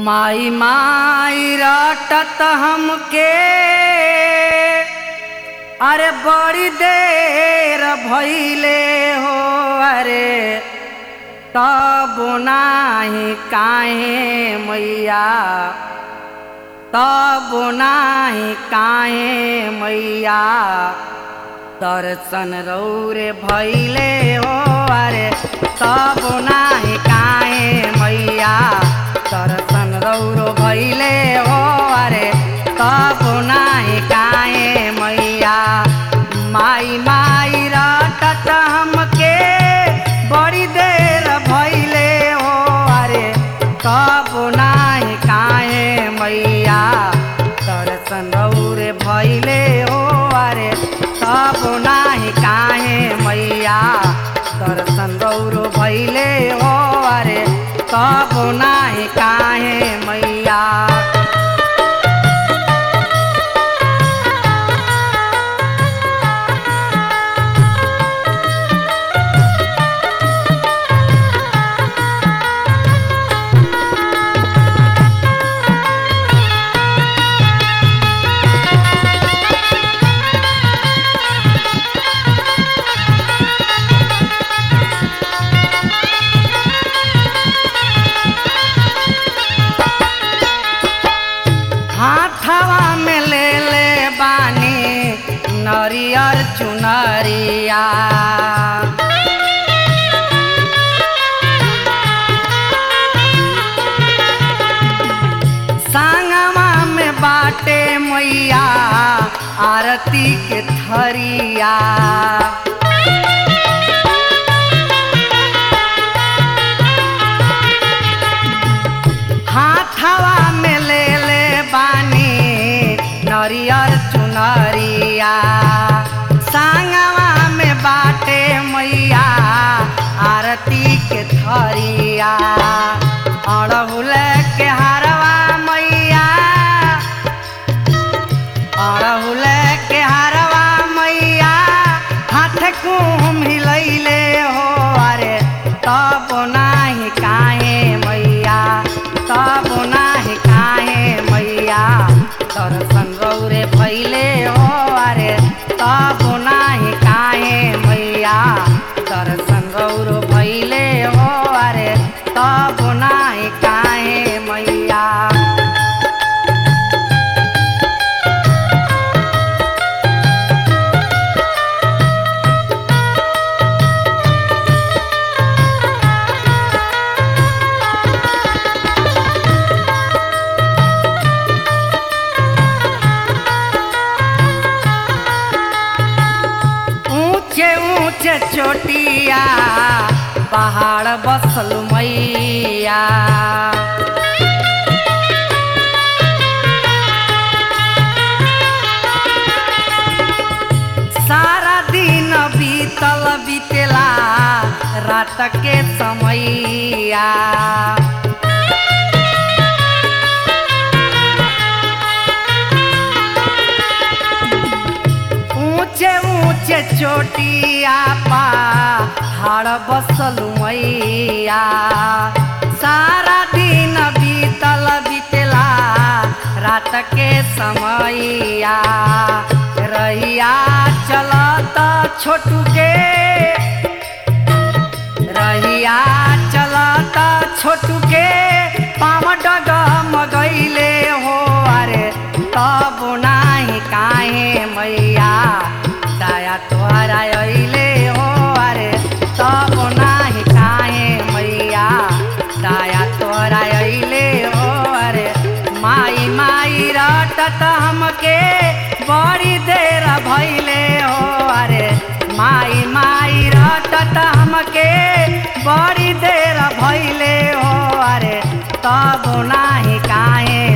माई माई रटत हमके अरे बड़ी देर भइले हो अरे तब नाही काहे मैया तब नाही काहे मैया दर्शन रौरे भैले हो अरे तब नाही काहे मैया दर्शन रौरो भैले हो अरे तब नाही काहे मैया माई माई रटत हमके बड़ी देर भैले हो अरे तब नाही काहे मैया दर्शन रौरे भैले हो अरे तब नाही काहे मैया दर्शन रौरो भैले हो अरे तब नाही काहे मैया हाथवा में ले ले बानी नरियर चुनरिया सांगवा में बाटे मैया आरती के थरिया हाथवा में ले ले बानी नरियर चुनरिया सांगवा में बाटे मैया आरती के थरिया अड़हुल के हरवा मैया अड़हुल के हरवा मैया हाथ कुम हिलैले हो अरे तब नाही काहे मैया तब नाही काहे मैया दर्शन रौरे भैले हो अरे तब नाही काहे मैया दर्शन रौरो भैले हो अरे तब नाही काहे मैया ऊंचे ऊंचे चोटिया पहाड़ बसल मैया सारा दिन बीतल बीतेला रात के समैया ऊंचे ऊंचे चोटिया पहाड़ बसल मैया सारा दिन बीतल बीतला रात के समैया रहिया चलत छोटू के रहिया चलत छोटू के पाम डग मगैले हो अरे तब नाही काहे मैया दया तोहरा अइले हो अरे तब नाही काहे मैया दया तोहरा अइले हो अरे माई माई रटत हमके बड़ी देर भैले हो अरे माई माई रटत हमके बड़ी देर भैले हो अरे तब नाही काहे